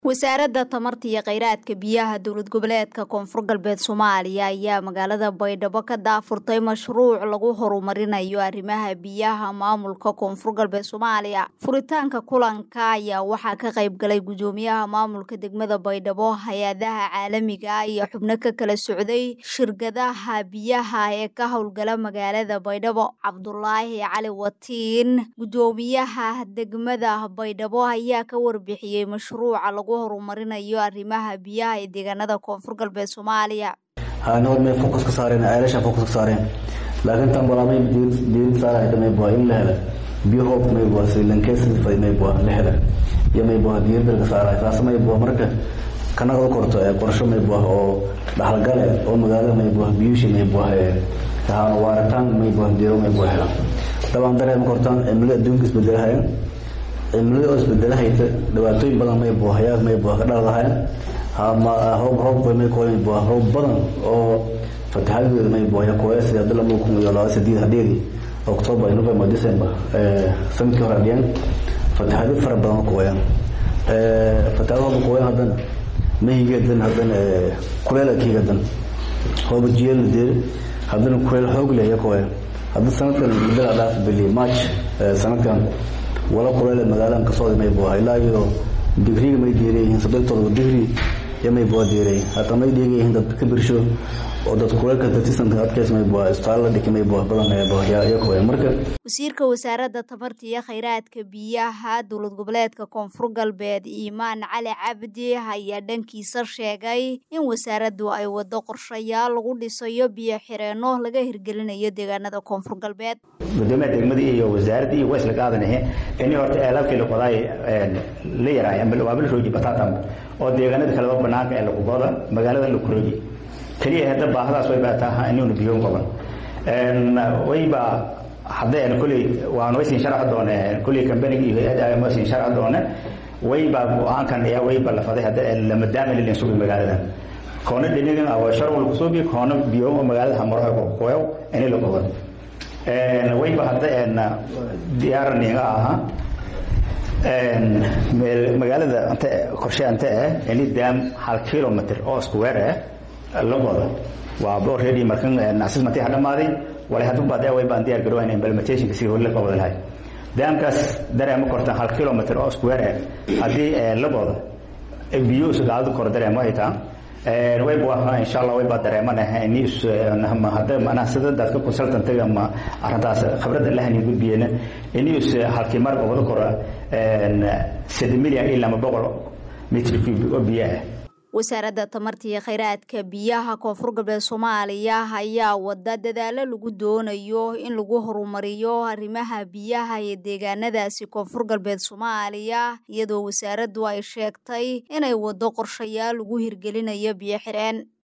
wasaaradda tamarta iyo kheyraadka biyaha dowlad goboleedka koonfur galbeed soomaaliya ayaa magaalada baydhabo ka daafurtay mashruuc lagu horumarinayo arrimaha biyaha maamulka koonfur galbeed soomaaliya furitaanka kulanka ayaa waxaa ka qayb galay gudoomiyaha maamulka degmada baydhabo hay-adaha caalamiga iyo xubno ka kala socday shirkadaha biyaha ee ka howlgala magaalada baydhabo cabdulaahi cali watiin gudoomiyaha degmada baydhabo ayaa ka warbixiyey mashruuca lagu horumarinayo arrimaha biyaha ee deegaanada koonfur galbeed soomaaliya hanood may fokus ka saareen ceelasha fokus ka saareen laakiin tan balaamay diirid saarayda may bua in la hela biyo hoob may bua srilankeesfay may bua la hela iyo may bua diiradda ka saaray taas may bua marka kanaga korto ee qorsho may bua oo dhaxalgale oo magaalada may bua biyushi may bua waaritaan may bua deero may bua hela dabaan dareema kortaan cimilada adduunka isbedelahaya cimilada oo isbedelahayta dhibaatooyin badan may bua hayaag may bua ka dhaladahayan roob roob may kooy bua roob badan oo fatahaadooda may bua yakoesi hadda lama kun iyo laba sideed hadheedi october november december sanadkii hore adhiyaan fatahaado fara badan kooyaan fatahaado haba kooyaan haddana mahigeedan haddana kuleelakii hadan hooba jiyeel deer haddana kuleel xoog leh yakooya hadda sanadkan mudada dhaaf bili march sanadkan wala kuleele magaaladan kasoo may bua ilaa iyo digriga may deereyihiin soddon todoba digri iyo may bua deereyin hata may dheegayihiin dad ka birsho oo dad kuleelka datisanka adkeys may bua isbitaal la dhiki may bua badan yakooya marka wasiirka wasaaradda tamarta iyo kheyraadka biyaha dowlad goboleedka koonfur galbeed iimaan cali cabdi ayaa dhankiisa sheegay in wasaaraddu ay wado qorshayaal lagu dhisayo biyo xireenno laga hirgelinayo deegaanada koonfur galbeed gudoomiyaha degmadii iyo wasaaraddii iyo waysla qaadanahe ini horta eelabkii laqodaay la yaraay waa la rooji batatan oo deegaanada kaleba banaanka ee laqugoda magaalada la kurooji keliya hadda baahadaas way baataa inuuna biyo qaban wayba haddeen kulley waan waysin sharci doone kulley kambanigi iyo hay-adda waysin sharci doone wayba go-aankan ayaa wayba la faday hadda lama daami lilin sugi magaalada koona dhinigan awa sharwal kusubi koona biyo magaalada hamaraha kokoyow ini la qaban wayba hadda diyaaraniga aha magaalada ante qorshe ante eh ini daam hal kilometer oo square eh la qodo waa already markan assessment ha dhamaaday walay haddu baad way baan diyaar garowayna implementation si hore la qabada lahay daamkaas dareema kortan hal kilometer oo square eh haddii la qodo biyo isgaadu kor dareema ay taa way bua insha allah way baa dareemanaha ini hadda manaa sida dadka consultantiga ma arrintaas khibradda lahani gudbiyena ini is halkii mar wada kora saddex milyan ilaa lama boqol mitr cube oo biyo ah wasaaradda tamarta iyo kheyraadka biyaha koonfur galbeed soomaaliya ayaa wada dadaalo lagu doonayo in lagu horumariyo arrimaha biyaha ee deegaanadaasi koonfur galbeed soomaaliya iyadoo wasaaraddu ay sheegtay inay wado qorshayaal lagu hirgelinayo biyo xireen